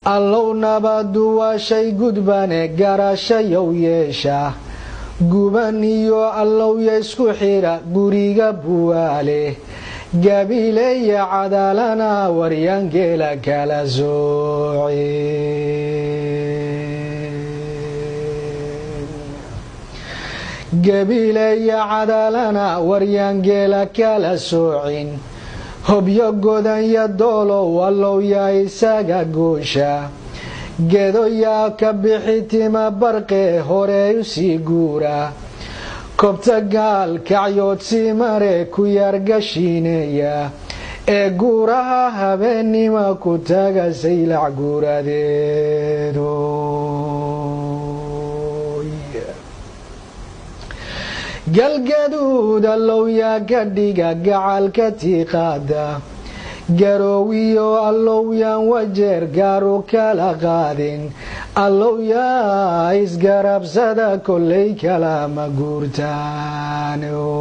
allow nabadu waa shay gudbane garashayow yeesha guban iyo allowya isku xidha guriga buwaale gabiileya cadaalana waryaangeela kala soocin gabiileya cadaalana waryaangeela kala soocin hobyo godanya doolow allowya isaga goosha gedoyaa ka bixi tima barqe hore usii guura kobta gaal kacyoodsi mare ku yaargashiineeya ee guuraha habeennima ku taga saylac guuradeedo galgaduud allowyaa ka dhiga gacalka tiiqaada garoowiyo allowyaan wajeer gaaru kala qaadin allowyaa isgarabsada kollay kalama guurtaan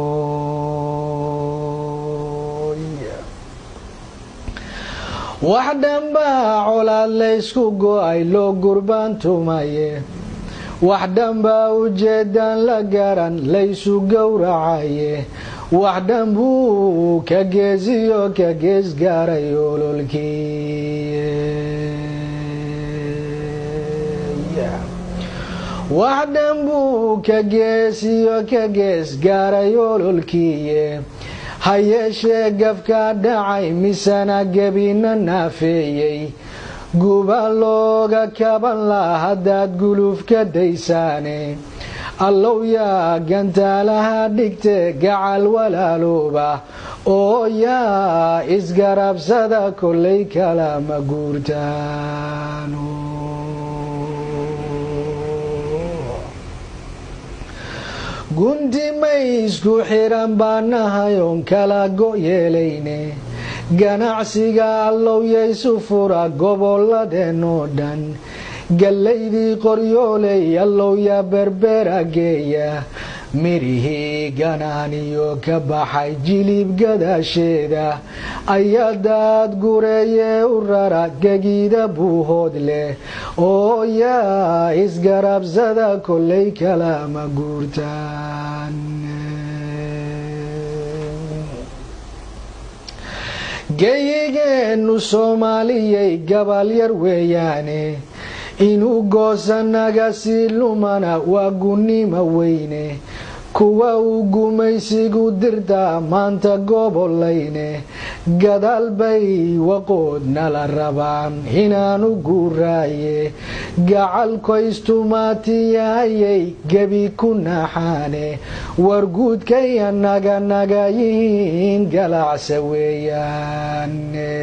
wax dhanbaa colaad laysku go-ay loo gurbaan tumaye wax dhanbaa ujeedaan la garan laysu gowracaye wax dhan buu ka geesiyo ka gees gaaray ololkii wax dhan buu ka geesiyo ka gees gaaray ololkiiye ha yeeshee gafkaa dhacay misana gebina naafeeyey guba looga kaban laa haddaad guluf ka daysaane allowyaa gantaalaha dhigte gacal walaalooba oo yaa isgarabsada kollay kalama guurtaan gunti may isku xiran baanahay oon kala go yeelayne ganacsiga allowyaysu fura gobolladeenoo dhan gallaydii qoryooley allowya berbera geeya mirihii ganaaniyo ka baxay jilib gadaasheeda ayadaad gureeyee u rara gegiida buuhood leh oo yaa isgarabsada kollay kalama guurtaan geyigeenu soomaaliyay gabal yar weeyaane inuu goosanaga sii lumana waa gunnima weyne kuwa uu gumaysigu dirtaa maanta gobolayne gadaal bay waqoodnala rabaan inaanu guuraaye gacalkoystumaatiyayay gebi ku naxaane warguudkay anaga naga yihiin galacsa weeyaan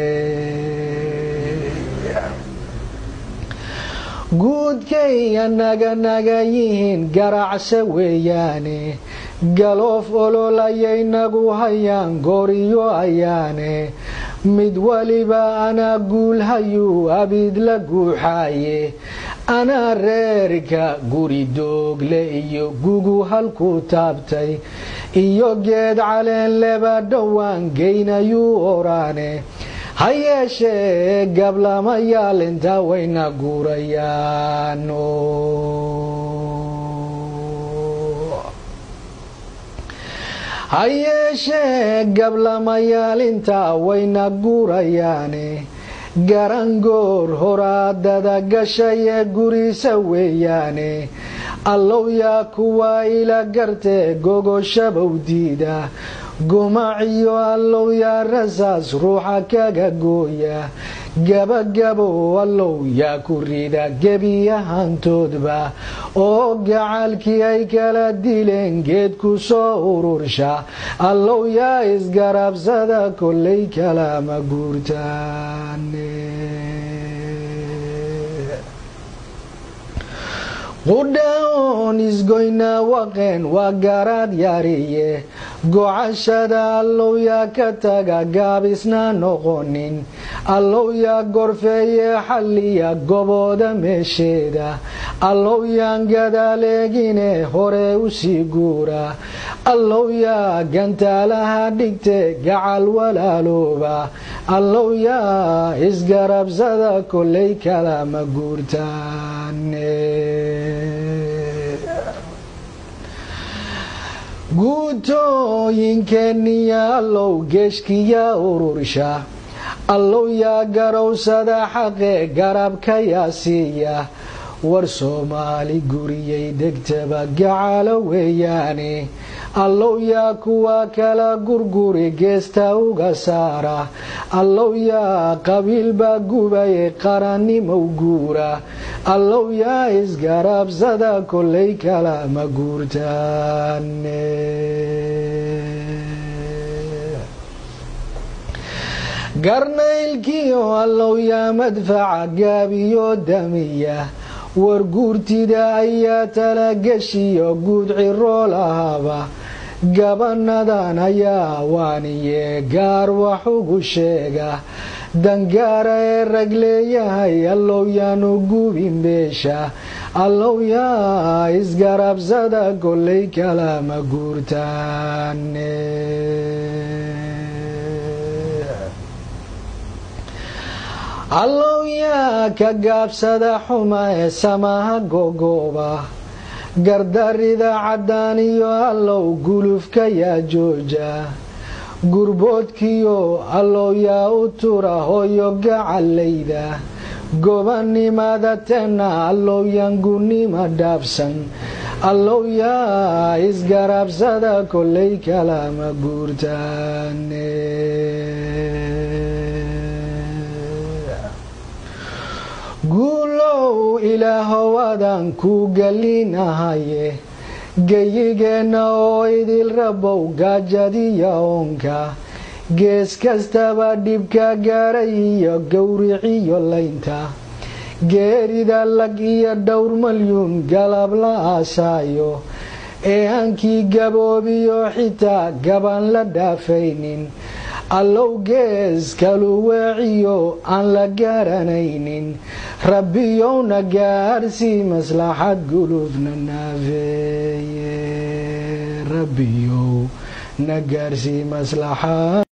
guudkay anaga naga yihiin garacse weeyaane galoof olol ayay nagu hayaan gooriyo ayaane mid waliba anaa guulhayuu abid la guuxaaye anaa reerka guri doogle iyo gugu halku taabtay iyo geed caleen leba dhowaan geynayuu oraane ha yeeshee gablamayaal intaa wayna guurayaan ha yeeshee gablamayaal intaa wayna guurayaane garangoor horaadada gashayee gurisa weeyaane allowyaa kuwaa ila gartee gogoshabow diida gumaciyo allowyaa rasaas ruuxa kaga gooya gabagabow allow yaa ku rida gebiyahantoodba oo gacalkii ay kala dileen geed ku soo urursha allow yaa isgarabsada kollay kalama guurtaan qudhaoon isgoynaa waqeen waa garaad yaariye gocashada allowyaa ka taga gaabisna noqonin allow yaa gorfeeye xalliya gobooda meesheeda allow yaan gadaaleegine hore u sii guura allow yaa gantaalaha dhigte gacal walaalooba allow yaa isgarabsada kollay kalama guurtaane guutooyinkeeniya allow geeshkiya urursha allow yaa garowsada xaqe garabka yaa siiya war soomaali guriyay degtaba gacalo weeyaane allow yaa kuwa kala gurguri geesta uga saara allow yaa qabiilbaa gubaye qarannimow guura allow yaa isgarabsada kollay kalama guurtaane garnaylkiyo allow yaa madfaca gaabiyo damiya war guurtida ayaa talageshiyo guud ciroo lahaba gabanadan ayaa waaniye gaar wax ugu sheega dangaara ee rag leeyahay allow yaanu gubin beesha allow yaa isgarabsada kollay kalama guurtaane allow yaa ka gaabsada xuma ee samaha gogooba gardarida caddaan iyo allow gulufka yaa jooja gurboodkiyo allow yaa u tura hooyo gacalayda gobanimada tenna allow yaan gunnima dhaabsan allow yaa isgarabsada kollay kalama guurtaane guulow ilaahow adaan kuu gelinahaye geyigeenna oo idil rabow gaajadiya oonka gees kastaba dhibka gaaray iyo gowriciyo laynta geerida lag iyo dhowr malyuun galab la aasaayo ee hankii gaboobiyo xitaa gaban la dhaafaynin allow gees kalu weeciyo aan la garanaynin rabbiyowna gaarsii maslaxad gulufna naafeeye rabbiyow na gaarsii maslaxad